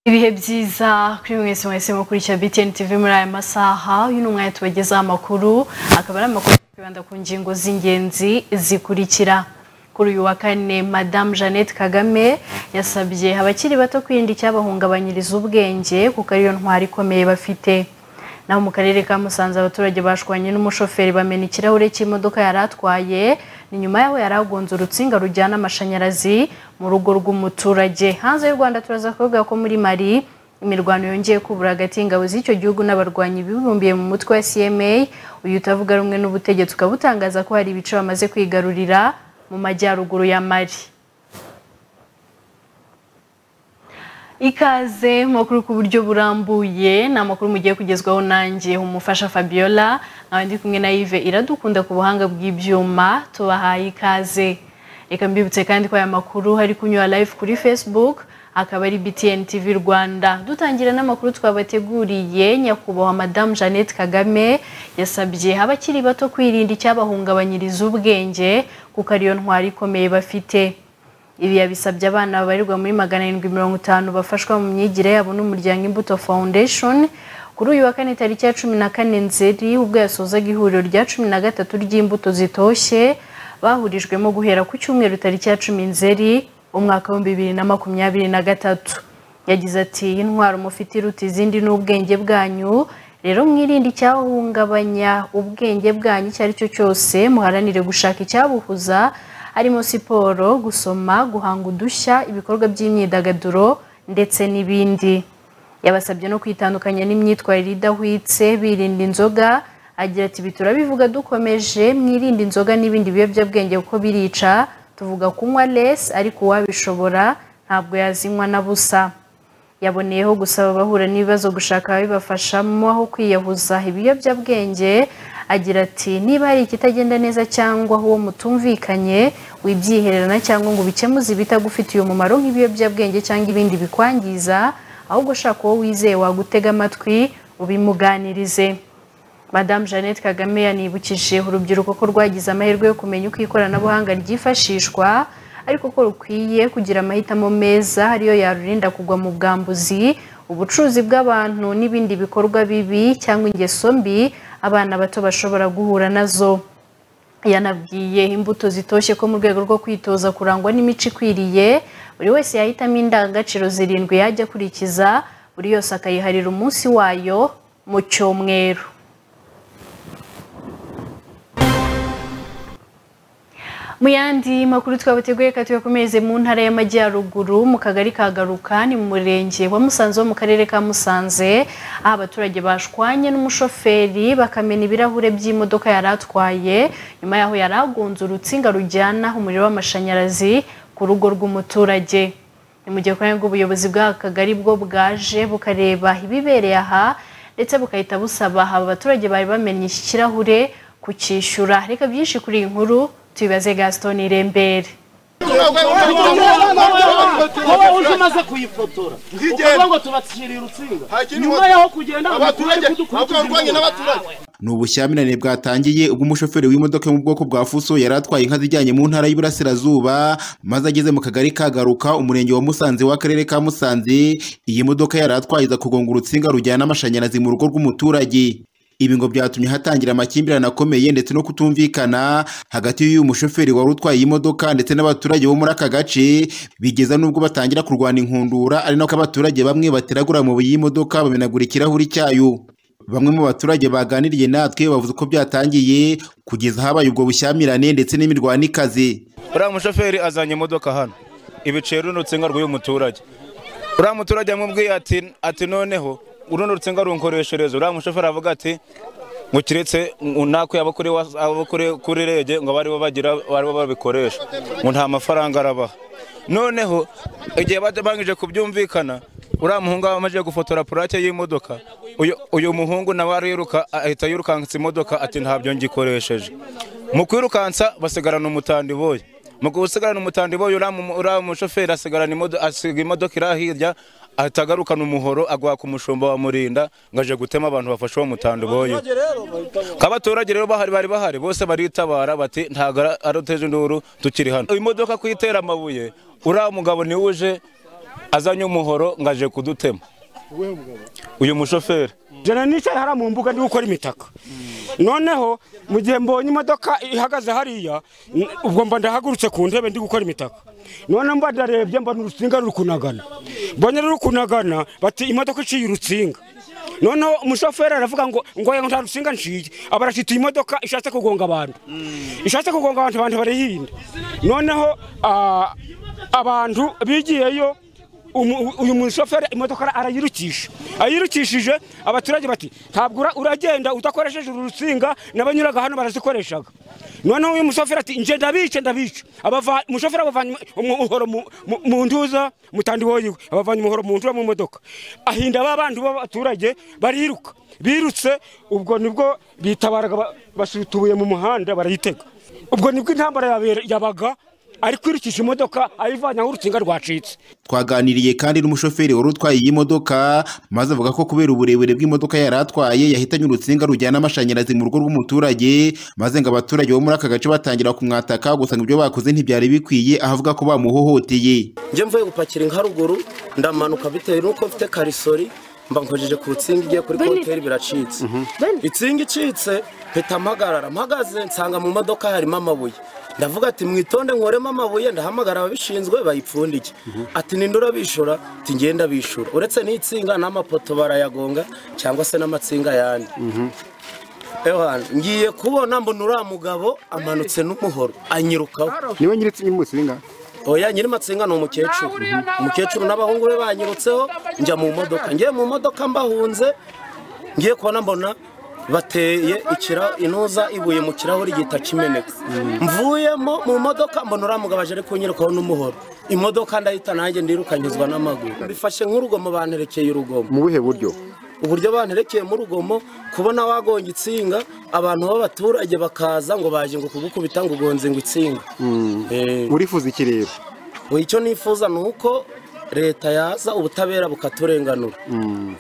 ibihe byiza kuri mwese mwese mukurikira BTN TV muri aya masaha uyu ni umwanya tubagezaho amakuru akaba ari amakuru kwibanda ku ngingo z'ingenzi zikurikira kuri uyu wa kane madamu jeannette kagame yasabye abakiri bato kwirinda icyabahungabanyiriza ubwenge kuko ariyo ntwari ikomeye bafite naho mu karere ka musanze abaturage bashwanye n'umushoferi bamena ikirahure cy'imodoka yari atwaye ni nyuma yaho yari agonze urutsinga rujyana amashanyarazi mu rugo rw'umuturage hanze y'u rwanda turaza kuvuga ko muri mali imirwano yongeye kubura hagati y'ingabo z'icyo gihugu n'abarwanyi bibumbiye mu mutwe wa cma uyu utavuga rumwe n'ubutegetsi ukaba utangaza ko hari ibice bamaze kwigarurira mu majyaruguru ya mali ikaze amakuru ku buryo burambuye ni amakuru mugiye kugezwaho nanjye umufasha fabiola nkaba ndi kumwe na yive iradukunda ku buhanga bw'ibyuma tubahaye ikaze reka mbibutse kandi ko aya makuru hari kunyura live kuri facebook akaba ari btn tv rwanda dutangira n'amakuru twabateguriye nyakubahwa madamu jeannette kagame yasabye abakiri bato kwirinda icyabahungabanyiriza ubwenge kuko ariyo ntwari ikomeye bafite ibi yabisabye abana babarirwa muri magana arindwi mirongo itanu bafashwa mu myigire yabo n'umuryango imbuto foundation kuri uyu wa kane tariki ya cumi na kane nzeri ubwo yasozaga ihuriro rya cumi na gatatu ry'imbuto zitoshye bahurijwemo guhera ku cyumweru tariki ya cumi nzeri umwaka w'ibihumbi bibiri na makumyabiri na gatatu yagize ati intwaro mufite iruta izindi n'ubwenge bwanyu rero mwirinde icyahungabanya ubwenge bwanyu icyo ari cyo cyose muharanire gushaka icyabuhuza harimo siporo gusoma guhanga udushya ibikorwa by'imyidagaduro ndetse n'ibindi yabasabye no kwitandukanya n'imyitwarire idahwitse birinda inzoga agira ati ibi turabivuga dukomeje mwirinde inzoga n'ibindi biyobyabwenge kuko birica tuvuga kunywa lesi ariko uwabishobora ntabwo yazinywa na busa yaboneyeho gusaba abahura n'ibibazo gushaka ababibafashamo aho kwiyahuza ibiyobyabwenge agira ati niba hari ikitagenda neza cyangwa aho uwo mutumvikanye wibyihererana cyangwa ngo ubikemuze ibitagufitiye umumaro nk'ibiyobyabwenge cyangwa ibindi bikwangiza ahubwo ushaka uwo wizeye wagutega amatwi ubimuganirize madamu jeannette kagame yanibukije urubyiruko ko rwagize amahirwe yo kumenya uko ikoranabuhanga ryifashishwa ariko ko rukwiye kugira amahitamo meza ariyo yarurinda kugwa mu bwambuzi ubucuruzi bw'abantu n'ibindi bikorwa bibi cyangwa ingeso mbi abana bato bashobora guhura nazo yanabwiye imbuto zitoshye ko mu rwego rwo kwitoza kurangwa n'imico ikwiriye buri wese yahitamo indangagaciro zirindwi yajya akurikiza buri yose akayiharira umunsi wayo mu cyumweru mu yandi makuru twabateguye reka tuyakomereze mu ntara y'amajyaruguru mu kagari ka garuka ni mu murenge wa musanze wo mu karere ka musanze aho abaturage bashwanye n'umushoferi bakamena ibirahure by'imodoka yari atwaye nyuma yaho yari agonze urutsinga rujyana umuriro w'amashanyarazi ku rugo rw'umuturage ni mu gihe ubuyobozi bw'aka kagari bwo bwaje bukareba ibibereye aha ndetse bugahita busaba aba baturage bari bamenye iki kirahure kucyishyura reka byinshi kuri iyi nkuru tubibaze gaston irembere uje umaze kuyifotora ukavuga ngo tubatsiriye urutsinga nyuma yaho kugenda abaturage kudukurikirana n'abaturage ni ubushyamirane bwatangiye ubwo umushoferi w'imodoka yo mu bwoko bwa fuso yari atwaye inka zijyanye mu ntara y'iburasirazuba maze ageze mu kagari ka garuka umurenge wa musanze w'akarere ka musanze iyi modoka yari atwaye iza kugonga urutsinga rujyana amashanyarazi mu rugo rw'umuturage ibi ngo byatumye hatangira amakimbirane akomeye ndetse no kutumvikana hagati y'uyu mushoferi wari utwaye iyi modoka ndetse n'abaturage bo muri aka gace bigeza n'ubwo batangira kurwana inkundura ari nako abaturage bamwe bateragura amabuye y'imodoka bamenagura ikirahuri cyayo bamwe mu baturage baganiriye natwe bavuze ko byatangiye kugeza habaye ubwo bushyamirane ndetse n'imirwano ikaze uriya mushoferi azanye imodoka hano ibiceri runo rutsinga rw'uyu muturage uriya muturage yamubwiye ati noneho urundi rutsinga runkoreshereza uriya mushoferi avuga ati ngo kiretse nako yaba kuri rege ngo abaribo bagira abaribo babikoresha ngo nta mafaranga arabaha noneho igihe bangije kubyumvikana uriya muhungu amaze gufotora purake y'imodoka uyu muhungu nawe ariruka ahita yirukansa imodoka ati ntabyo ngikoresheje mu kwirukansa basigarana umutandi boye mu gusigarana umutandi boye uriya mushoferi asigarana imodoka iri hirya ahita agarukana umuhoro agwa ku mushumba wa murinda ngo aje gutema abantu bafashe uwo mutandu boye abaturage rero bahari bari bahari bose baritabara bati ntabwo ari uteje induru tukiri hano imodoka kuyitera amabuye uriya mugabo niwe uje azanye umuhoro ngo aje kudutema uyu mushoferi jana nicaye hariya mu mbuga ndi gukora imitaka noneho mu gihe mbonye imodoka ihagaze hariya ubwo mba ndahagurutse ku ntebe ndi gukora imitaka noneho mba ndarebye mbona urutsinga ruri kunagana mbonye ruri kunagana bati imodoka iciye urutsinga noneho umushoferi aravuga ngo ngo nta rutsinga nshiye aba arashita iyi modoka ishatse kugonga abantu ishatse kugonga abantu abantu barayihinda noneho ah, abantu bigiyeyo umu- uyu mushoferi imodoka arayirukisha ayirukishije abaturage bati ntabwo ura- uragenda udakoresheje uru rutsinga n'abanyuraga hano barazikoreshaga noneho uyu mushoferi ati nje ndabice ndabice Abava- umushoferi abavanye umuhoro mu- mu- mu ntuza mutandiwo yiwe abavanye umuhoro mu ntuza mu modoka ahinda ba bandi b'abaturage bariruka birutse ubwo nibwo bitabaraga ba- basuta ubuye mu muhanda barayitega ubwo nibwo intambara yabera- yabaga ari kwirukisha imodoka ayivanye aho urutsinga rwacitse twaganiriye kandi n'umushoferi wari utwaye iyi modoka maze avuga ko kubera uburebure bw'imodoka yari atwaye yahitanye urutsinga rujyana amashanyarazi mu rugo rw'umuturage maze ngo abaturage bo muri aka gace batangira kumwataka gusa ngo ibyo bakoze ntibyari bikwiye ahavuga ko bamuhohoteye njye mvuye gupakira inka ruguru ndamanuka bitewe n'uko mfite karisori mba nkojeje ku rutsinga igiye kuri konteri biracitse itsinga icitse mpita mpagarara mpagaze nsanga mu modoka harimo amabuye ndavuga ati mwitonde nkoremo amabuye ndahamagara ababishinzwe bayipfundike ati ninde urabishura ati ngenda bishura uretse n'itsinga n'amapoto barayagonga cyangwa se n'amatsinga yandi Ewana, ngiye kubona mbona uriya mugabo amanutse n'umuhoro anyirukaho niwe nyiritsinga n'umusinga oya nyiri matsinga ni umukecuru umukecuru n'abahungu be banyirutseho njya mu modoka ngiye mu modoka mbahunze ngiye kubona mbona bateye ikira inuza ibuye mu kirahuri gihita kimeneka mvuyemo mu modoka mbona uriya mugabo aje ari kunyirukaho n'umuhoro imodoka ndahita nanjye ndirukanyizwa n'amaguru bifashe nk'urugomo banterekeye urugomo mu buhe buryo uburyo banterekeye mu rugomo kubona wagonga itsinga abantu b'abaturage bakaza ngo baje ngo kugukubita ngo ugonze ngo itsinga Eh. urifuza iki rero Ubu icyo nifuza ni uko leta yaza ubutabera bukaturenganura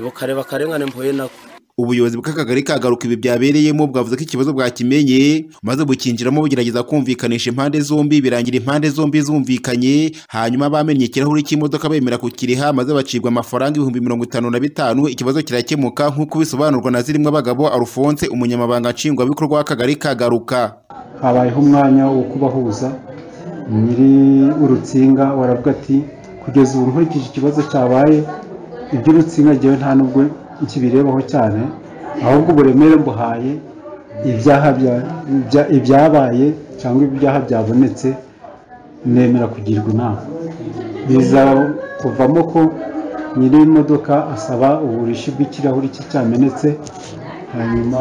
bukareba akarengane mpuye nako ubuyobozi bw'akagari kagaruka ibi byabereyemo bwavuze ko ikibazo bwakimenye maze bukinjiramo bugerageza kumvikanisha impande zombi birangira impande zombi zumvikanye hanyuma bamennye ikirahuri cy'imodoka bemera kukiriha maze bacibwa amafaranga ibihumbi mirongo itanu na bitanu ikibazo kirakemuka nk'uko bisobanurwa na zirimwa bagabo arufonse umunyamabanga nshingwabikorwa w'akagari kagaruka habayeho umwanya wo kubahuza nyiri urutsinga waravuga ati kugeza ubu nkurikije ikibazo cyabaye iby'urutsinga ngewe nta nubwo nkibirebaho cyane ahubwo uburemere mbuhaye ibyaha bya- ibya- ibyabaye cyangwa ibyaha byabonetse nemera kugirwa inama biza kuvamo ko nyiri imodoka asaba uburishi bw'ikirahuri cye cyamenetse hanyuma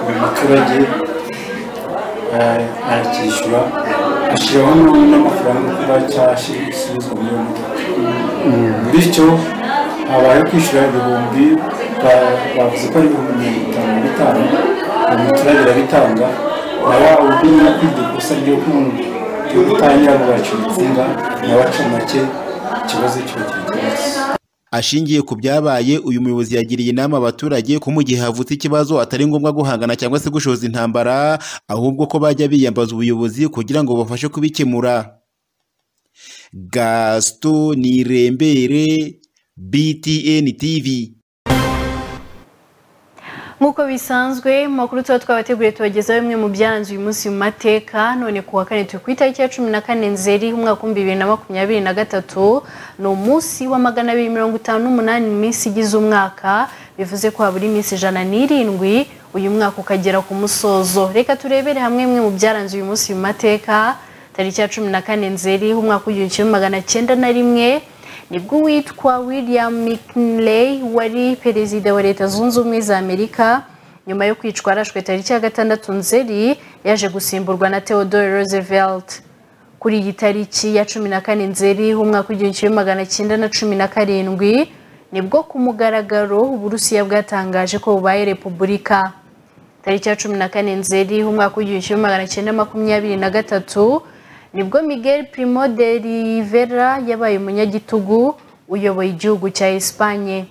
uyu muturage aracyishyura ashyiraho n'amafaranga kuba cyashyizwe muri iyo modoka bityo habayeho kwishyura ibihumbi ba- bavuze ko ari ibihumbi mirongo itanu na bitanu buri muturage arabitanga nawe undi yakwiga ikosa ryo ku- ryo kutangira ngo baca urutsinga nawe aca make ikibazo kiba kirakemutse Ashingiye ku byabaye uyu muyobozi yagiriye inama abaturage ko mu gihe havutse ikibazo atari ngombwa guhangana cyangwa se gushoza intambara ahubwo ko bajya biyambaza ubuyobozi kugira ngo bafashe kubikemura Gaston Nirembere BTN TV nk'uko bisanzwe amakuru tuba twabateguriye tubagezaho bimwe mu byanze uyu munsi mu mateka none ku wa kane turi ku itariki ya cumi na kane nzeri umwaka w'ibihumbi bibiri na makumyabiri na gatatu ni umunsi wa magana abiri mirongo itanu n'umunani iminsi igize umwaka bivuze ko habura iminsi ijana n'irindwi uyu mwaka ukagera ku musozo reka turebere hamwe bimwe mu byaranze uyu munsi mu mateka tariki ya cumi na kane nzeri umwaka w'igihumbi kimwe magana cyenda na rimwe nibwo uwitwa william mckinley wari perezida wa leta zunze ubumwe za amerika nyuma yo kwicwa arashwe tariki ya gatandatu nzeri yaje gusimburwa na theodore roosevelt kuri iyi tariki ya cumi na kane nzeri umwaka w'igihumbi kimwe magana cyenda na cumi na karindwi nibwo ku mugaragaro uburusiya bwatangaje ko bubaye repubulika tariki ya cumi na kane nzeri umwaka w'igihumbi kimwe magana cyenda makumyabiri na gatatu nibwo miguel primo de rivera yabaye umunyagitugu uyoboye igihugu cya esipanye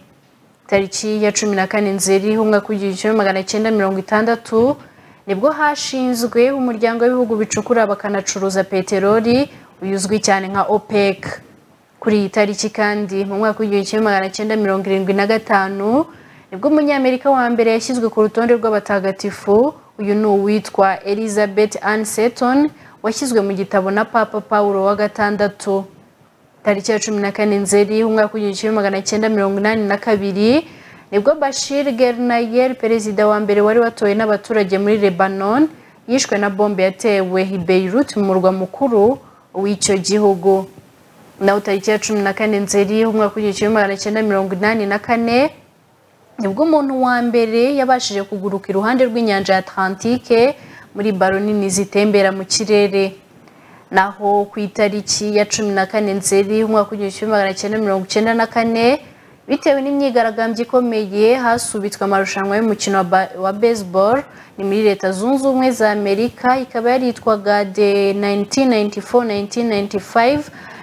tariki ya cumi na kane nzeri umwaka w'igihumbi kimwe magana cyenda mirongo itandatu nibwo hashinzwe umuryango w'ibihugu bicukura bakanacuruza peteroli uzwi cyane nka opec kuri iyi tariki kandi mu mwaka w'igihumbi kimwe magana cyenda mirongo irindwi na gatanu nibwo umunyamerika wa mbere yashyizwe ku rutonde rw'abatagatifu uyu ni uwitwa elizabeth ann seton washyizwe mu gitabo na papa paul wa gatandatu tariki ya cumi na kane nzeri umwaka w'igihumbi kimwe magana cyenda mirongo inani na kabiri nibwo bashir gernayer perezida wa mbere wari watowe n'abaturage muri lebanon yishwe na bombe yatewe i beirut mu murwa mukuru w'icyo gihugu naho tariki ya cumi na kane nzeri umwaka w'igihumbi kimwe magana cyenda mirongo inani na kane nibwo umuntu wa mbere yabashije kuguruka iruhande rw'inyanja ya atlantike muri baro nini zitembera mu kirere naho ku itariki ya cumi na kane nzeri umwaka w'igihumbi kimwe magana cyenda mirongo icyenda na kane bitewe n'imyigaragambyo ikomeye hasubitswe amarushanwa y'umukino wa ba- wa baseball ni muri leta zunze ubumwe za amerika ikaba yaritwaga the 1994-1995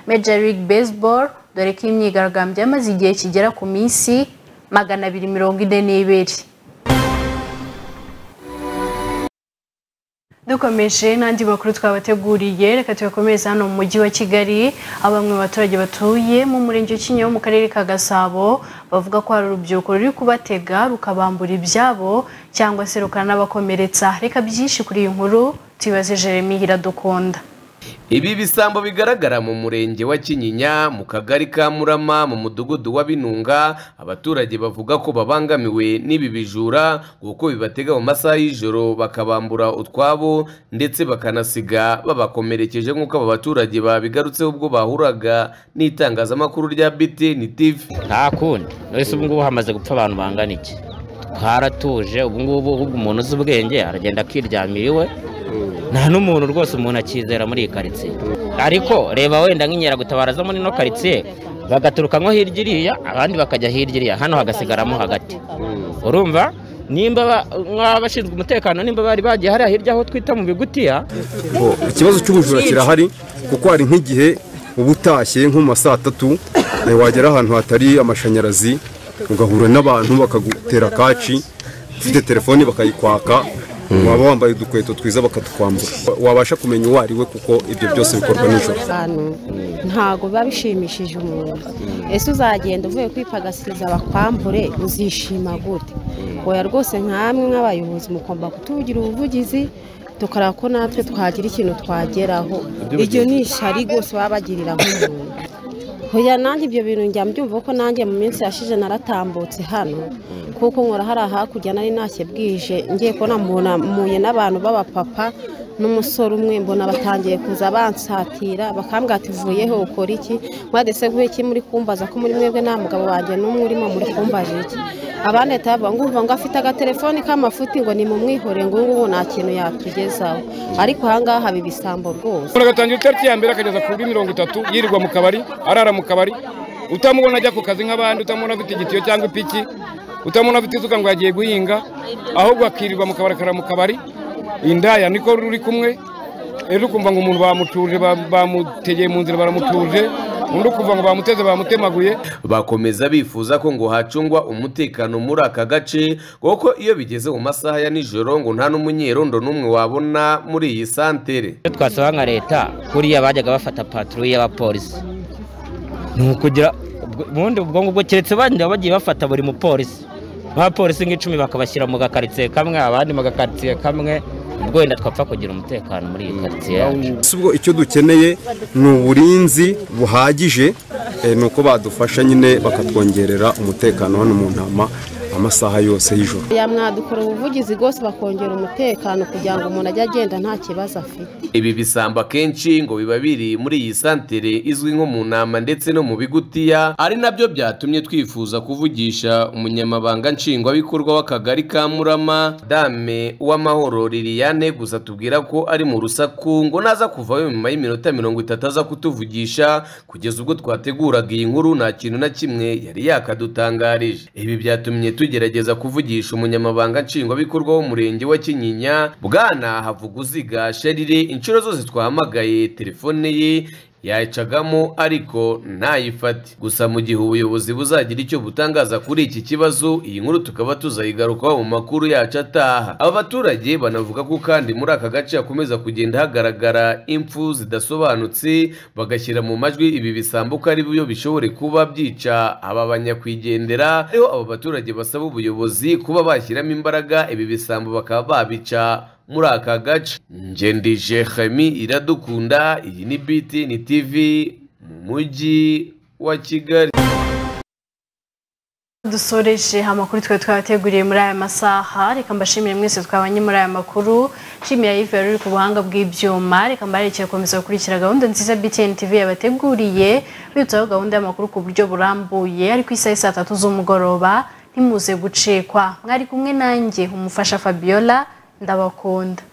major league baseball dore ko imyigaragambyo yamaze igihe kigera ku minsi magana abiri mirongo ine n'ibiri dukomeje n'andi makuru twabateguriye reka tuyakomereze hano mu mujyi wa kigali aho bamwe mu baturage batuye mu murenge wa kinyinya wo mu karere ka gasabo bavuga ko hari urubyiruko ruri kubatega rukabambura ibyabo cyangwa se rukanabakomeretsa reka byinshi kuri iyi nkuru tuyibaze jeremy iradukunda Ibi bisambo bigaragara mu murenge wa Kinyinya mu kagari ka Murama mu mudugudu wa Binunga abaturage bavuga ko babangamiwe n'ibi bijura kuko bibatega mu masaha y'ijoro bakabambura utwabo ndetse bakanasiga babakomerekeje nk'uko aba baturage babigarutseho ubwo bahuraga n'itangazamakuru rya BTN TV nta kundi wese ubu ngubu hamaze gupfa abantu bangana iki twaratuje ubu ngubu ahubwo umuntu uzi ubwenge aragenda akiryamira iwe nta n'umuntu rwose umuntu akizera muri iyi karitsiye ariko reba wenda nk'inkeragutabara zo muri ino karitsiye bagaturuka nko hirya iriya abandi bakajya hirya iriya hano hagasigaramo hagati urumva nimba ba- nk'abashinzwe umutekano nimba bari bagiye hariya hirya aho twita mu bigutiya ikibazo cy'ubujura kirahari kuko hari nk'igihe uba utashye nko mu ma saa tatu eh, wagera ahantu hatari amashanyarazi ugahura n'abantu bakagutera kaci ufite telefoni bakayikwaka waba wambaye udukweto twiza bakatukwambura Wa- wabasha kumenya uwo ari we kuko ibyo byose bikorwa nijoro ntabwo biba bishimishije umuntu ese uzagenda uvuye kwipagasiriza bakwambure uzishima gute oya rwose nk'amwe nk'abayobozi mugomba kutuvugira ubuvugizi tukareba ko natwe twagira ikintu twageraho iryo ni ishyari rwose baba bagirira nk'umuntu hoya nanjye ibyo bintu njya mbyumva ko nanjye mu minsi yashize naratambutse hano kuko nkora hariya hakurya nari ntashye bwije ngiye kubona muye n'abantu b'abapapa n'umusore umwe mbona batangiye kuza bansatira bakambwira ati uvuyeho ukora iki mwadese nk'uyu iki muri kumbaza ko muri mwebwe nta mugabo wanjye n'umwe urimo muri kumbaje iki abandi bahita bavuga ngumva ngo afite agatelefoni k'amafuti ngo ni mu mwihore ngo ubu ngubu nta kintu yatugezaho ariko ahangaha haba ibisambo rwose umuntu agatangira itariki ya mbere akageza kuri mirongo itatu yirirwa mu kabari arara mu kabari utamubona ajya ku kazi nk'abandi utamubona afite igitiyo cyangwa ipiki utamubona afite isuka ngo yagiye guhinga ahubwo akirirwa mu kabari akara mu kabari indaya niko ruri kumwe rero ukumva ngo umuntu bamutuje ba- bamutegeye mu nzira baramutuje undi ukumva ngo bamuteze bamutemaguye bakomeza bifuza ko ngo hacungwa umutekano muri aka gace kuko iyo bigeze mu masaha ya nijoro ngo nta n'umunyerondo n'umwe wabona muri iyi santere iyo twasaba nka leta kuriya bajyaga bafata patrouille y'abapolisi ni ukugira ubwo- ubundi ubwo ngubwo keretse bandi baba bagiye bafata buri mupolisi abapolisi nk'icumi bakabashyira mu gakaritsiye kamwe abandi mu gakaritsiye kamwe ubwo wenda twapfa kugira umutekano muri iyi karitsiye yacu si ubwo icyo dukeneye ni uburinzi buhagije eh, ni uko badufasha nyine bakatwongerera umutekano hano mu ntama amasaha yose y'ijoro ya mwadukora ubuvugizi rwose bakongera umutekano kugira ngo umuntu ajye agenda nta kibazo afite ibi bisambo akenshi ngo biba biri muri iyi santere izwi nko mu nama ndetse no mu bigutiya ari nabyo byatumye twifuza kuvugisha umunyamabanga nshingwabikorwa w'akagari ka murama dame uwamahoro liliane gusa tubwira ko ari mu rusaku ngo naza kuvayo nyuma y'iminota mirongo itatu aza kutuvugisha kugeza ubwo twateguraga iyi nkuru nta kintu na kimwe yari yakadutangarije ibi byatumye tugerageza kuvugisha umunyamabanga nshingwabikorwa w'umurenge wa kinyinya bwana havuguziga sharire inshuro zose twahamagaye telefone ye yayicagamo ariko ntayifate gusa mu gihe ubuyobozi buzagira icyo butangaza kuri iki kibazo iyi nkuru tukaba tuzayigarukaho mu makuru yacu ataha aba baturage banavuga ko kandi muri aka gace hakomeza kugenda hagaragara impfu zidasobanutse bagashyira mu majwi ibi bisambuka ari byo bishobore kuba byica aba banyakwigendera ariho aba baturage basaba ubuyobozi kuba bashyiramo imbaraga ibi bisambo bakaba babica muri aka gace ngendije hemi iradukunda iyi ni biti ni tivi mu mujyi wa kigali dusoreje amakuru twari twabateguriye muri aya masaha reka mbashimire mwese twabanye muri aya makuru nshimiye ayive yari uri ku buhanga bw'ibyuma reka mbarekere gukomeza gukurikira gahunda nziza btn tv yabateguriye bibutsaho gahunda y'amakuru ku buryo burambuye ariko isaha saa tatu z'umugoroba ntimuze gucikwa mwari kumwe nanjye umufasha fabiola ndabakunda